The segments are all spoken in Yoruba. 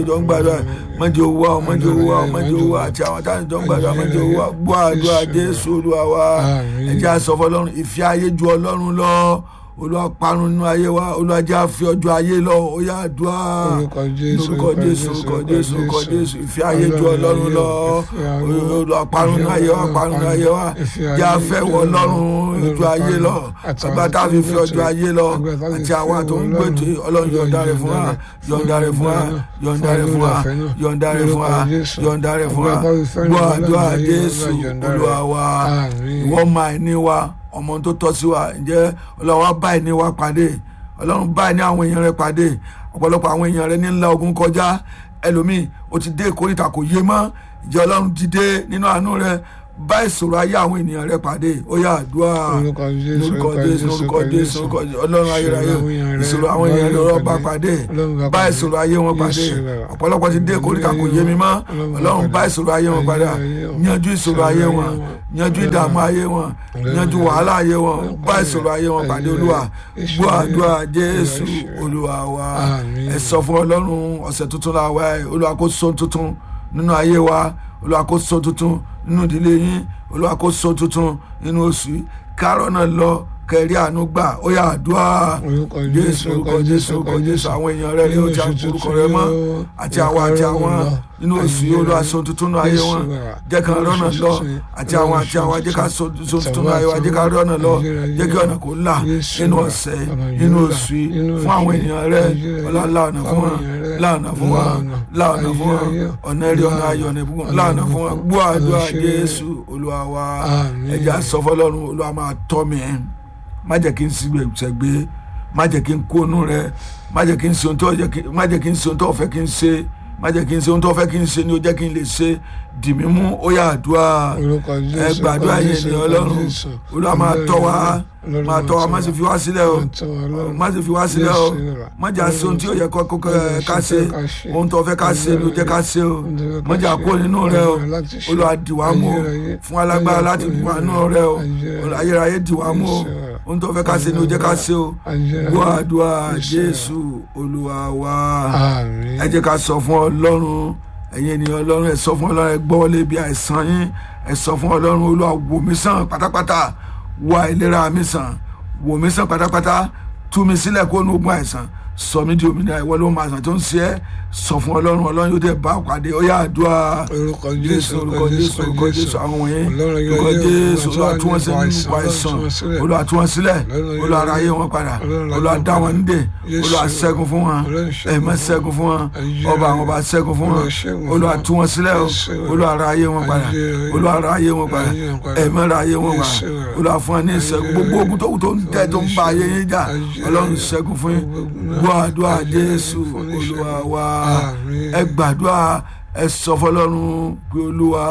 jọ ń gbàdúrà mọ́jọ owó wa mọ́jọ owó wa mọ́jọ owó wa àti àwọn táwọn jọ ń gbàdúrà mọ́jọ owó wa gbọ́ àdúrà jésù olúwa wa Àmín. ẹ jẹ́ á sọ fọlọ́run ìfẹ́ ayé ju ọlọ́run lọ olúwa parun nínú ayé wa olúwa jẹ́ á fi ọjọ́ ayé lọ ó yá àdúrà Orúkọ Jésù, orúkọ jésù orúkọ jésù orúkọ jésù ìfẹ́ ayé ju ọlọ́run lọ olúwa parun nínú ayé wa parun nínú ayé wa jẹ́ á fẹ́ wọ ọlọ́run ju ayé lọ bàbá tá a fi fi ọjọ́ ayé lọ àti àwa tó ń gbètò ọlọ́run yọ̀ǹda rẹ̀ fún wa yọ̀ǹda rẹ̀ fún wa yọ̀ǹda rẹ̀ fún wa yọ̀ǹda rẹ̀ fún wa yọ̀ǹda rẹ̀ fún wa gbọ́ àdúrà jésù olúwa wa Àmín. ìwọ máa ní wa ọmọ tó tọ́ sí wa ǹjẹ́ ọlọ́wọ́ báyìí ní wa pàdé ọlọ́run báyìí ní àwọn èèyàn rẹ pàdé ọ̀pọ̀lọpọ̀ àwọn èèyàn rẹ ní ńlá ogun kọjá ẹlòmíì ó ti dé ìkórìtà kò yé mọ́ ǹjẹ́ ọlọ́run dìde nínú àánú rẹ bá ìṣòro ayé àwọn ènìyàn rẹ pàdé ó yá àdúrà Orúkọ Jésù, lórúkọ orúkọ jésù Jésù, lórúkọ orúkọ jésù Jésù. orúkọ Jésù. ọlọ́run ayérayé Ìṣòro àwọn èèyàn rẹ, ìṣòro àwọn èèyàn rẹ bá ọlọ́run bá pàdé Ọlọ́run bá bá pàdé. ìṣòro ayé wọn pàdé Jésù rẹ. ọ̀pọ̀lọpọ̀ ti dé ìkórìtà kò yé mi mọ́ Ọlọ́run bá ọlọ́run bá pàdé. ìṣòro ayé wọn padà Ayé wọn. yanjú ìṣòro ayé wọn yanjú ìdààmú ayé wọn yanjú wàhálà ayé wọn bá ìṣòro ayé wọn pàdé olúwa gbọ́ àdúrà jésù olúwa wa Àmín. ẹ sọ fún ọlọ́run ọ̀sẹ̀ tuntun la wá ẹ olúwa kó so tuntun nínú ayé wa olúwa kó so tuntun nínú ìdílé yín olúwa kó so tuntun nínú oṣù yìí kárọ̀ náà lọ kẹrí àánú gbà ó yá àdúrà Orúkọ jésù Jésù, orúkọ jésù orúkọ jésù àwọn èèyàn rẹ ni ó ti àkórúkọ rẹ mọ́ àti àwọn àti àwọn nínú oṣù yìí olúwa so tuntun nínú ayé wọn jẹ́ ká rọ́nà lọ àti àwọn àti àwọn jẹ́ ká so so tuntun nínú ayé wa jẹ́ ká rọ́nà lọ jẹ́ kí ọ̀nà kò là nínú ọ̀sẹ̀ nínú oṣù yìí fún àwọn èèyàn rẹ ọlá láọ̀nà fún wọn láọ̀nà fún wọn láọ̀nà fún wọn ọ̀nà ẹ̀rí ọ̀nà ayọ̀ ọ̀nà ìbùkún láọ̀nà fún wọn gbọ́ àdúrà jésù olúwa wa Àmín. ẹ̀jẹ̀ àsọfọlọ́run olúwa máa tọ́ mi má jẹ́ kí n sí gbẹ̀gbẹ́ má jẹ́ kí n kónú rẹ má jẹ́ kí n ṣe ohun tó yẹ kí má jẹ́ kí n ṣe ohun tó fẹ́ kí n ṣe má jẹ́ kí n ṣe ohun tó fẹ́ kí n ṣe ni ó jẹ́ kí n lè ṣe dì mí mú ó yá àdúrà Orúkọ ẹ Jésù, gbàdúrà orúkọ yẹn Jésù, ní orúkọ ọlọ́run Jésù. olúwa máa tọ́ wa Ọlọ́run máa tọ́ wa má sì fi wá sílẹ̀ o máa tọ́ wa, Ọlọ́run. má sì fi wá sílẹ̀ o Jésù rà. má jà sí ohun tí ó yẹ kó kó ká- ká ṣe ká ṣe. ohun tó fẹ́ ká ṣe ni ó jẹ́ ká ṣe o Ohun tó fẹ́ ká má jà ṣe. kó nínú rẹ o Ayérayé láti ṣe. olúwa dì wá mú o Ayérayé. fún alágbára láti dì wá nínú rẹ o Ayérayé. ayérayé dì wá mú o Jésù rà. ohun tó fẹ́ ká ṣe ni ó jẹ́ ká ṣe o Ayérayé. gbọ́ àdúrà Jésù jésù olúwa wa Àmín. ẹ jẹ́ ká sọ fún ọlọ́run ẹ̀yin ènìyàn ọlọ́run ẹ sọ fún ọlọ́run ẹ gbọ́ wọlé bí àìsàn yín ẹ sọ fún ọlọ́run olúwa wò mí sàn pátápátá wò àìlera mi sàn wò mí sàn pátápátá tú mi sílẹ̀ kó nu ogun àìsàn sọ mí di òmìnira ìwọ ló máa sàn tó ń ṣe é sọ fún ọlọ́run ọlọ́run yóò dé bá pàdé ó yá àdúrà Orúkọ jésù orúkọ jésù orúkọ jésù àwọn wọ̀nyí Ọlọ́run yóò orúkọ yẹ jésù ọ̀rọ̀ olúwa tú wọn tó sílẹ̀ wà nínú nípa ipò àìsàn àìsàn, olúwa tú wọn sílẹ̀ Ọlọ́run yóò olúwa yẹ- ara ayé wọn padà Ọlọ́run yóò olúwa yẹ- dá wọn nídè Jésù olúwa ṣẹ́gun fún wọn Ọlọ́run ṣẹ́gun ẹ̀mọ́ fún ṣẹ́gun fún wọn Ayé ọba ayé. àwọn ọba ṣẹ́gun fún wọn Olúwa ṣẹ́gun fún olúwa wọn. tú wọn sílẹ̀ o Jésù. olúwa ara ayé wọn padà Ayé ayé. olúwa ara ayé wọn padà Ayé wọn padà. ẹ̀mọ́ ara ayé wọn padà Jésù. olúwa fún wọn ní ìṣẹ́gun Ayé gbogbo ayé. ogun tó kù tó ń tẹ́ tó ń ba ayé yín jà Ayé ọlọ́run ayé. ṣẹ́gun fún yín Gbogbo- gbọ́ àdúrà Ayé ayé. jésù Fún ní olúwa ìṣẹ́gun. wa Àmín. ẹ gbàdúrà ẹ sọ fọlọ́run pé olúwa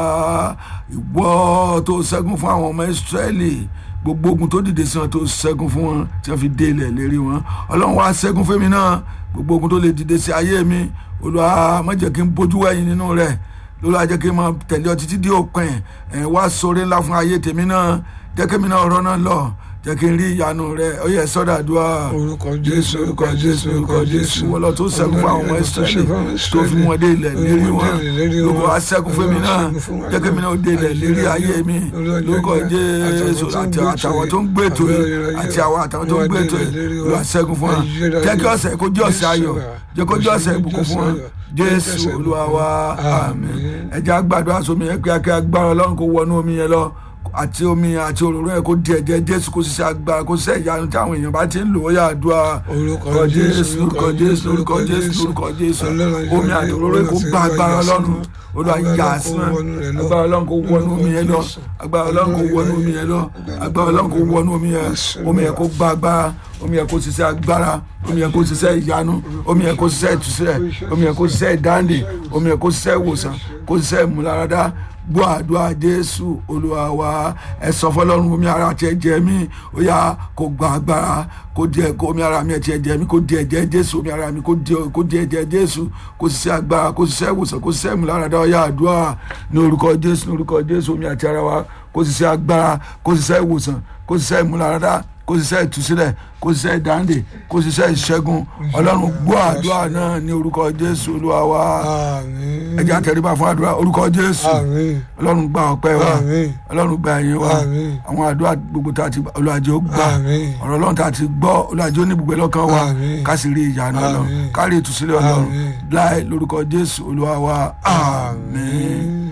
ìwọ tó ṣẹ́gun fún àwọn ọmọ ìsírẹ́lì gbogbo ogun tó dìde sí wọn tó ṣẹ́gun fún wọn tí wọ́n fi dé ilẹ̀ lérí wọn ọlọ́run wá ṣẹ́gun fún mi náà gbogbo ogun tó lè dìde sí ayé mi olúwa má jẹ́ kí n bójú wẹ̀yìn nínú rẹ̀ olúwa jẹ́ kí n máa tẹ̀lé ọ títí dé òpin ẹ̀ wá sóore ńlá fún ayé tèmi náà jẹ́ kí mi náà ọ̀rọ̀ náà lọ jẹ́ kí n rí ìyanu rẹ̀ ó yẹ sọ́dà dùá Orúkọ Jésù, orúkọ Jésù, orúkọ Jésù. wọ́n lọ tó ṣẹ́gun fún àwọn ọmọ ìsírẹ́lì tó fi wọn dé ilẹ̀ lérí wọn lóko aṣẹ́gun fún mi náà jẹ́ kí mi náà dé ilẹ̀ lérí ayé mi lóko jésù àti àtàwọn tó ń gbé ètò yìí àti àwọn àtàwọn tó ń gbé ètò yìí ló aṣẹ́gun fún wọn jẹ́ kí ọ̀sẹ̀ kó jẹ́ ọ̀sẹ̀ ayọ̀ jẹ́ kó jẹ́ ọ̀sẹ̀ ìbùkún fún wọn jésù olúwa wa àmín ẹ jẹ́ á gbàdúrà sómi yẹn kíákíá agbára ọlọ́run kó wọnú omi yẹn lọ àti omi àti òróró yẹn kó di ẹ̀jẹ̀ jésù kó ṣiṣẹ́ agbára kó ṣiṣẹ́ ìyanu tí àwọn èèyàn bá ti ń lò ó yà àdúrà Orúkọ Jésù, lórúkọ jésù lórúkọ jésù lórúkọ jésù omi àti òróró yẹn kó gba agbára ọlọ́run olúwa yà á sí wọn agbára ọlọ́run kó wọnú omi yẹn lọ agbára ọlọ́run kó wọnú omi yẹn lọ agbára ọlọ́run kó wọnú omi yẹn omi yẹn kó gba agbára omi yẹn kó ṣiṣẹ́ agbára omi yẹn kó ṣiṣẹ́ ìyanu omi yẹn kó ṣiṣẹ́ ìtúsílẹ̀ omi yẹn kó ṣiṣẹ́ ìdáǹdè omi yẹn kó ṣiṣẹ́ ìwòsàn kó ṣiṣẹ́ ìmúláradá gbọ́ àdúrà jésù olúwa wa ẹ sọ fọlọ́run omi ara tiẹ̀ jẹ mí ó yá kó gba agbára kó di ẹ kó omi ara mi tiẹ̀ jẹ mí kó di ẹ̀jẹ̀ jésù omi ara mi kó di kó di ẹ̀jẹ̀ jésù kó ṣiṣẹ́ agbára kó ṣiṣẹ́ ìwòsàn kó ṣiṣẹ́ ìmúláradá ó yá àdúrà ní orúkọ jésù ní orúkọ jésù omi àti ara wa kó ṣiṣẹ́ agbára kó ṣiṣẹ́ ìwòsàn kó ṣiṣẹ́ ìmúláradá kó ṣiṣẹ́ ìtúsílẹ̀ kó ṣiṣẹ́ ìdáǹdè kó ṣiṣẹ́ ìṣẹ́gun ọlọ́run gbọ́ àdúrà náà ní orúkọ jésù olúwa wa àmín ẹ jẹ́ á tẹríba fún àdúrà orúkọ jésù àmín ọlọ́run gba ọpẹ́ wa Àmín. ọlọ́run gba ẹ̀yìn wa Àmín. àwọn àdúrà gbogbo tá a ti olùwàjò gbà Àmín. ọ̀rọ̀ ọlọ́run tá a ti gbọ́ olùwàjò ní ibùgbé lọ́kàn wa Àmín. ká sì rí ìyanu ọlọ́run Àmín. ká rí ìtúsílẹ̀ ọlọ́run Àmín. láì lórúkọ jésù olúwa wa àmín.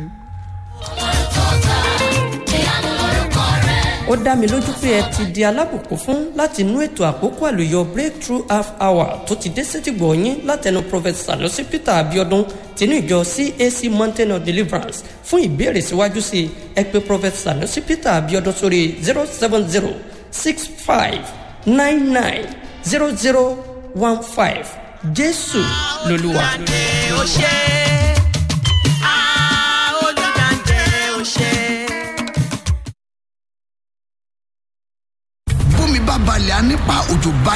ó dá mi lójú pé ẹ ti di alábùkún fún láti inú ètò àkókò àlùyọ breakthrough half hour tó ti dé sétìgbọ̀ yín látẹnu prophet sanusi peter abiodun tinú ìjọ cac mountain of deliverance fún ìbéèrè síwájú sí i ẹ pé prophet sanusi peter abiodun sórí zero seven zero six five nine nine zero zero one five jésù lolúwa. olùdáǹdè ó ṣe Ah, olùdáǹdè ó ṣe. bómi bá balẹ̀ á nípa òjò balẹ̀.